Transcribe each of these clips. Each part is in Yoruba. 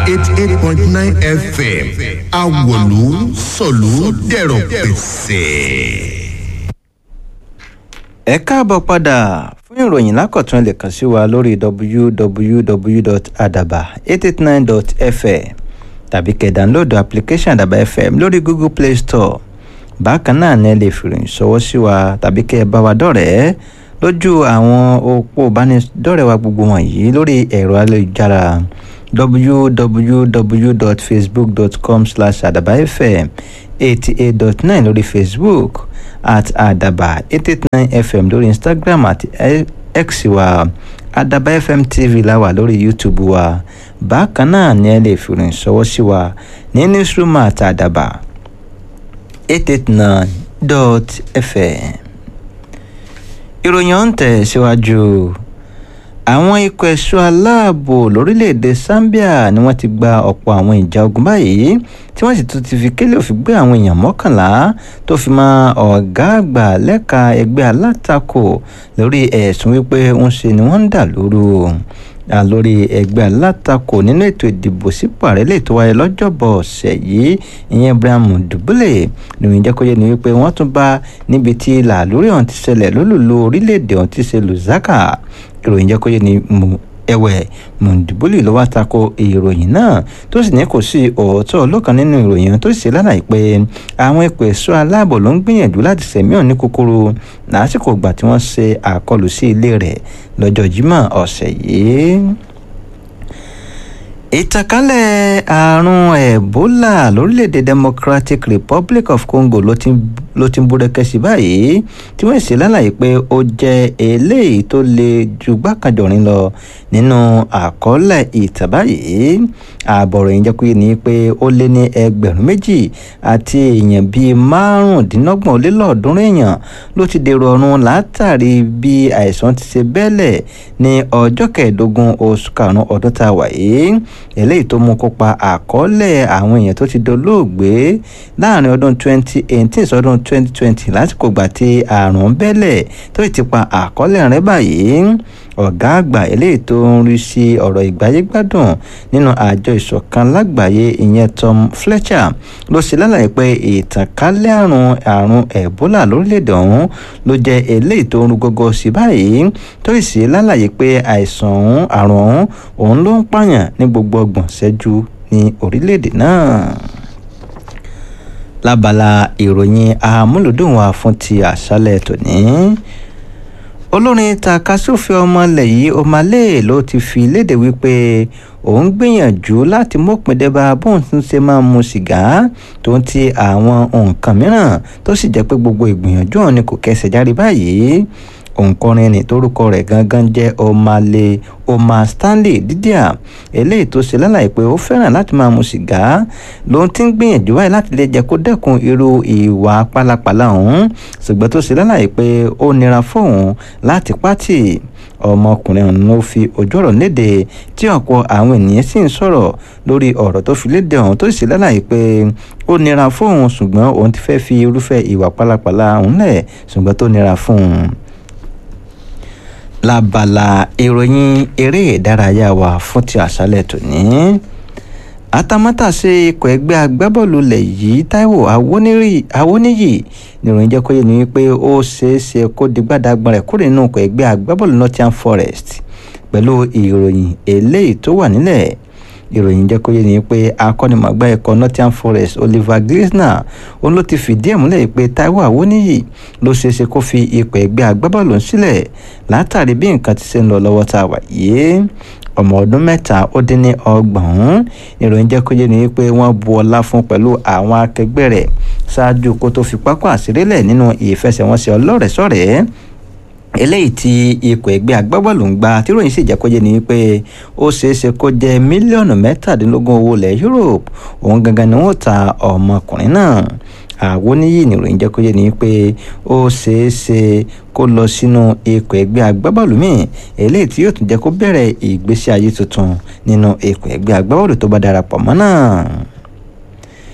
eighty eight point nine fm awolu sọ̀lú dẹ̀rọ̀ pẹ̀sẹ̀. ẹ káàbọ̀ padà fún ìròyìn lákọ̀tún ẹ lè kàn sí wa lórí www.adaba889.fm tàbí kẹ́ dánlóòdù application àdàbà fm lórí google play store bákan náà ni ẹ lè fìròyìn ṣọwọ́ sí wa tàbí kẹ́ ẹ bá wa dọ̀rẹ́ lójú àwọn òpó ìbánidọ́rẹ̀ẹ́ wa gbogbo wọ̀nyí lórí ẹ̀rọ ayélujára www.facebook.com slash adabafm eighty eight dot nine lórí facebook at adaba eight eight nine fm lórí instagram àti x wa adaba fm tv la wà lórí youtube wa bákan náà ni ẹ lè fìrìn ṣọwọ́ sí wa ní newsroom at adaba eight eight nine dot fm ìròyìn ọ̀hún tẹ̀ síwájú àwọn ikọ̀ ẹ̀ṣọ́ aláàbò lórílẹ̀‐èdè zambia ni wọ́n ti gba ọ̀pọ̀ àwọn ìjà ogun báyìí tí wọ́n sì tún ti fi kélé òfin gbé àwọn èèyàn mọ́kànlá tó fi mọ́ ọ̀gá àgbà lẹ́ka ẹgbẹ́ alátakò lórí ẹ̀sùn wípé ń ṣe ni wọ́n ń dà lóru lórí ẹgbẹ́ alátakò nínú ètò ìdìbò sípò ààrẹ lè tó wáyé lọ́jọ́bọ̀ ọ̀sẹ̀ yìí ìyẹn ibrahim dùbúlẹ̀ nìyẹn jẹ́ kó yé ni wípé wọ́n tún bá níbi tí làlórí ọ̀hún ti ṣẹlẹ̀ lólùlù orílẹ̀-èdè ọ̀hún ti ṣe lùzákà ìròyìn jẹ́ kó yé ni ẹ̀wẹ̀ mùndùbúlì ló wá tako ìròyìn náà tó sì ní kò sí òótọ́ ọlọ́kan nínú ìròyìn tó sì ṣe lálàyé pé àwọn ipò ẹ̀ṣọ́ aláàbò ló ń gbìyànjú láti sẹ̀mí ọ̀hún ní kúkúrú lásìkò ìgbà tí wọ́n ṣe àkọlù sí ilé rẹ̀ lọ́jọ́ jímọ̀ ọ̀sẹ̀ yìí ìtànkálẹ̀ àrùn ebola lórílẹ̀‐èdè democratic republic of congo ló ti ló ti ń búrẹ́kẹ́ sí báyìí tí wọ́n sì lálàyé pé ó jẹ́ eléyìí tó le ju gbàkanjọ̀rin lọ nínú àkọọ́lẹ̀ ìtàn báyìí ààbọ̀rọ̀ yìí jẹ́ pé ní pé ó lé ní ẹgbẹ̀rún méjì àti èèyàn bíi márùndínlọ́gbọ̀n ó lé lọ́ọ̀ọ́dúnrún èèyàn ló ti dèrò ọ̀run látàrí bí àìsàn ti ṣe bẹ́lẹ̀ ní ọjọ́ kẹẹ̀ẹ́dógún oṣù karùn-ún ọdún tá a wà yìí eléyìí tó mú kó pa àkọọ́lẹ̀ àwọn èèyàn tó ti dolóògbé láàrin ọdún 2018 sọdún 2020 lásìkò gbà tí àrùn bẹ́lẹ̀ tó ti pa àkọọ́lẹ̀ rẹ̀ báyìí ọ̀gá àgbà eléyìí tó ń rí sí ọ̀rọ̀ ìgbáyégbádùn nínú àjọ ìṣọ̀kan lágbàáyé ìyẹn tom fletcher ló ṣe lálàyé pé ìtànkálẹ̀ àrùn àrùn ebola lórílẹ̀‐èdè ọ̀hún ló jẹ́ eléyìí tó ń rú gógó sí báyìí tó sì ṣe lálàyé pé àìsàn ọ̀hún àrùn ọ̀hún òun ló ń pààyàn ní gbogbo ọgbọ̀n ṣẹ́jú ní orílẹ̀‐èdè náà lábala ìròyìn amúlùdùn wa fún ti àṣálẹ̀ tòní olórin takasúfè ọmọlẹ̀ yìí omale ló ti fi léde wípé òun gbìyànjú láti mọ̀pin dẹ́ba bóun tún ṣe máa mu sìgá tó ń ti àwọn nǹkan mìíràn tó sì jẹ́ pé gbogbo ìgbìyànjú ọ̀hún ni kò kẹsẹ̀ járe báyìí òǹkọrin ní torúkọ rẹ̀ gangan jẹ́ omale omar stanley dídíà eléyìí tó ṣe lálàyé pé ó fẹ́ràn láti máa mu sìgá ló ti ń gbìyànjú báyìí láti lè jẹ́ kó dẹ́kun irú ìwà pálapàla ọ̀hún ṣùgbọ́n tó ṣe lálàyé pé ó nira fóun láti pátì ọmọkùnrin ọ̀hún ló fi ojú ọ̀rọ̀ léde tí ọ̀pọ̀ àwọn ènìyàn sì ń sọ̀rọ̀ lórí ọ̀rọ̀ tó fi léde ọ̀hún tó sì lálàyé pé ó nira fóun ṣùgbọ́n òun ti fẹ́ fi irúfẹ́ ìwà pálapàla ọ̀hún lẹ̀ ṣùgbọ́n tó nira fóun lábala ìròyìn eré ìdárayá wa fún ti àṣálẹ̀ tòní atamátàsé ikọ̀ ẹgbẹ́ agbábọ́ọ̀lù lẹ̀ yìí taiwo awoniyi nìròyìn jẹ́ kó yé ni wípé ó ṣeé ṣe kó di gbàdàgbọ́n rẹ̀ kúrò nínú ikọ̀ ẹgbẹ́ agbábọ́ọ̀lù nottingham forest pẹ̀lú ìròyìn eléyìí tó wà nílẹ̀ ìròyìn jẹ́ kó yé ni pé akọ́nimọ̀gbá ẹ̀kọ́ nottingham forest oliver glisner òun ló ti fìdí ẹ̀ múlẹ̀ pé taiwo awoniyi ló ṣeéṣe kó fi ikọ̀ ẹgbẹ́ agbábọ́ọ̀lù sílẹ̀ látàrí bí nǹkan ti ṣe ń lọ lọ́wọ́ tá a wà yìí ọmọ ọdún mẹ́ta ó dín ní ọgbọ̀n ìròyìn jẹ́ kó yé ni pé wọ́n bu ọlá fún pẹ̀lú àwọn akẹgbẹ́ rẹ̀ ṣáájú kó tó fi pápá àṣírílẹ̀ nínú ìfẹsẹ̀wọnsẹ̀ ọlọ́rẹ̀ẹ́sọ̀rẹ́ eléyìí tí ikọ̀ ẹgbẹ́ agbábọ́ọ̀lù ń gba tíròyìn sì jẹ́ kó jẹ́ ni wípé ó ṣeéṣe kó jẹ́ mílíọ̀nù mẹ́tàdínlógún owó ilẹ̀ Europe òun gangan ni wọ́n ta ọmọkùnrin náà àwọn oníyì nìròyìn jẹ́ kó jẹ́ ni wípé ó ṣeéṣe kó lọ sínú ikọ̀ ẹgbẹ́ agbábọ́ọ̀lù míì eléyìí tí yóò tún jẹ́ kó bẹ̀rẹ̀ ìgbésí ayé tuntun nínú ikọ̀ ẹgbẹ́ agbábọ́ọ̀lù tó bá darapọ̀ mọ́ náà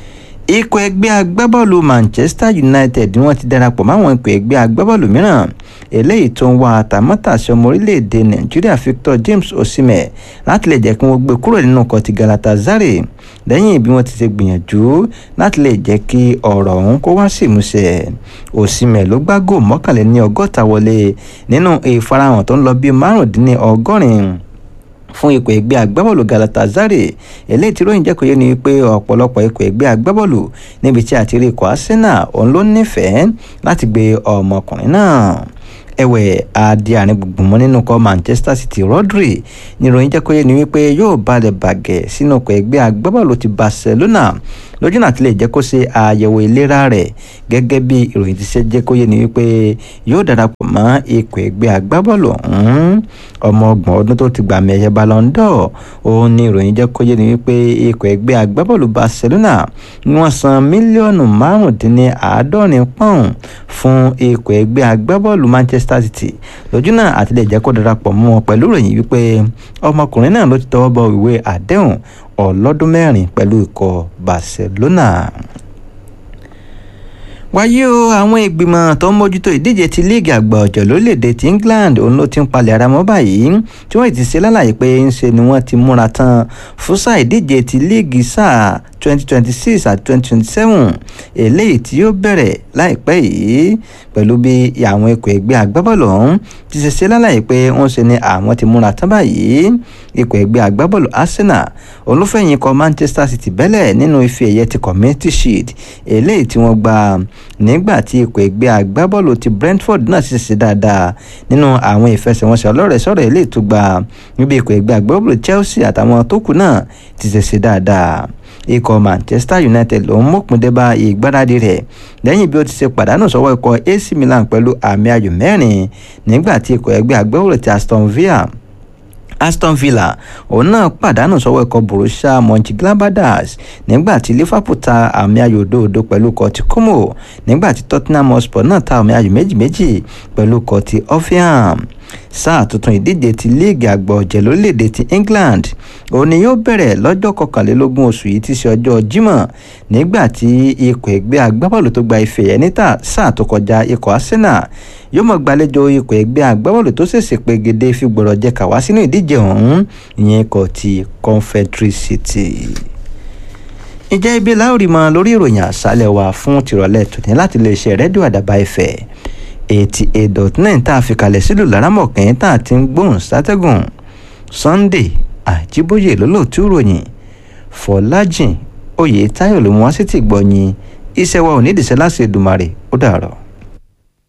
ikọ̀ ẹgbẹ́ agbábọ́ọ̀lù manchester united ni wọ́n ti darapọ̀ máwọn ikọ̀ ẹgbẹ́ agbábọ́ọ̀lù mìíràn eléyìí tó ń wá àtàmọ́tàṣe ọmọ orílẹ̀-èdè nàìjíríà victor james osimhen láti lè jẹ́ kí wọ́n gbé kúrò nínú ọkọ̀ ti galatasaray lẹ́yìn bí wọ́n ti ṣe gbìyànjú láti lè jẹ́ kí ọ̀rọ̀ ọ̀hún kó wá sí ìmúṣẹ osimhen ló gbá góò mọ́kànléní ọgọ́ta wọlé nínú ìfarahàn tó ń lọ bíi márùndínní ọgọ́rin fún ikọ̀ ẹgbẹ́ agbábọ́ọ̀lù galatasaray eléyìí tí ròyìn jẹ́kọ̀ọ́ yé ni pé ọ̀pọ̀lọpọ̀ ikọ̀ ẹgbẹ́ agbábọ́ọ̀lù níbi tí àti rí ikọ̀ arsenal òun ló nífẹ̀ẹ́ láti gbé ọmọkùnrin náà ẹ̀wẹ̀ adi àárín gbùngbùn mọ́ nínú ikọ̀ manchester city rodri ní ìròyìn jẹ́kọ̀ọ́ yé ni wípé yóò balẹ̀ bàgẹ́ sínú ikọ̀ ẹgbẹ́ agbábọ́ọ̀lù ti barcelona lójú náà ti lè jẹ́ kó ṣe àyẹ̀wò ìlera rẹ̀ gẹ́gẹ́ bí ìròyìn ti ṣe jẹ́ kó yé ni wípé yóò darapọ̀ mọ́ ikọ̀ ẹgbẹ́ agbábọ́ọ̀lù ọ̀hún ọmọ ọgbọ̀n ọdún tó ti gbà mẹ́yẹ ballon d'or òun ni ìròyìn jẹ́ kó yé ni wípé ikọ̀ ẹgbẹ́ agbábọ́ọ̀lù barcelona ni wọ́n san mílíọ̀nù márùndínláàádọ́rin pọ́ùn fún ikọ̀ ẹgbẹ́ agbábọ́ọ̀lù manchester city lójú náà àti lè jẹ́ kó darapọ̀ mọ́ wọn pẹ̀lú ìròyìn wípé ọmọkùnrin náà ló ti tọwọ́ bọ ìwé àdéhùn ọlọ́dún mẹ́rin pẹ̀lú ikọ̀ barcelona wáyé o àwọn ìgbìmọ̀ tó ń mójútó ìdíje ti líìgì àgbà ọ̀jọ̀ lórílẹ̀‐èdè ti england òun ló ti ń palẹ̀ ara mọ́ báyìí tí wọ́n ti ṣe lálàyé pé ń ṣe ni wọ́n ti múra tán fún sáà ìdíje ti líìgì sáà twenty twenty six àti twenty twenty seven eléyìí tí yóò bẹ̀rẹ̀ láìpẹ́ yìí pẹ̀lú bí àwọn ikọ̀ ẹgbẹ́ agbábọ́ọ̀lù ọ̀hún ti ṣe ṣe lálàyé pé wọ́n ṣe ni àwọn ti múra tán báyìí ikọ̀ ẹgbẹ́ agbábọ́ọ̀lù arsenal olúfẹ̀yìn ikọ̀ manchester city bẹ́lẹ̀ nínú ife ẹ̀yẹ ti community shield eléyìí tí wọ́n gba nígbà tí ikọ̀ ẹgbẹ́ agbábọ́ọ̀lù ti brentford náà ṣe ṣe dáadáa nínú àwọn ìfẹsẹ̀wọnsẹ̀ ọlọ́rẹ̀ẹ́sọ̀rọ̀ eléyìí tó gba níbi ikọ̀ ẹgbẹ́ agbábọ́ọ̀lù chelsea àtàwọn tó kù náà ti ṣe ṣe dáadáa ikọ̀ manchester united ló ń mọ̀kún débà ìgbáradì rẹ̀ lẹ́yìn bí ó ti ṣe pàdánù sọ́wọ́ ikọ̀ ac milan pẹ̀lú àmì ayò mẹ́rin nígbà tí ikọ̀ ẹgbẹ́ agbábọ́ọ̀lù ti aston villa aston villa òun náà pàdánù sọ́wọ́ ikọ̀ borussia mönchengladbach nígbà tí liverpool ta àmì ayò òdòdó pẹ̀lú ikọ̀ ti como nígbà tí tottenham hotspur náà ta àmì ayò méjì méjì pẹ̀lú ikọ̀ ti hoffenheim sáà tuntun ìdíje ti líìgì àgbà ọ̀jẹ̀ lórílẹ̀‐èdè ti england òun ni yóò bẹ̀rẹ̀ lọ́jọ́ kọkànlélógún oṣù yìí ti ṣe ọjọ́ jímọ̀ nígbà tí ikọ̀ ẹgbẹ́ agbábọ́ọ̀lù tó gba ife ẹ̀ níta sáà tó kọjá ikọ̀ arsenal yóò mọ̀ gbàlejò ikọ̀ ẹgbẹ́ agbábọ́ọ̀lù tó ṣèṣe pegede fi gbọ̀rọ̀ jẹ kàwá sínú ìdíje ọ̀hún ìyẹn ikọ̀ ti confederacy ìjẹ́ ibi láòrì mọ lórí ìròyìn àṣálẹ̀ wa fún tìrọ̀lẹ́ tòní láti lè ṣe rẹ́díò àdàbà ìfẹ́ eighty eight dot nine tá a fi kalẹ̀ sílùú lárámọ̀kẹ́ tá a ti ń gbóhùn sátẹ́gùn sunday àjíbóyè lólóòtú ròyìn fọlájìn oyè táyọ̀ ló mú wá sí ti gbọ̀nyìn iṣẹ́ wa ò ní ìdìṣẹ́ láti Èdùmàrè ó dàrọ̀.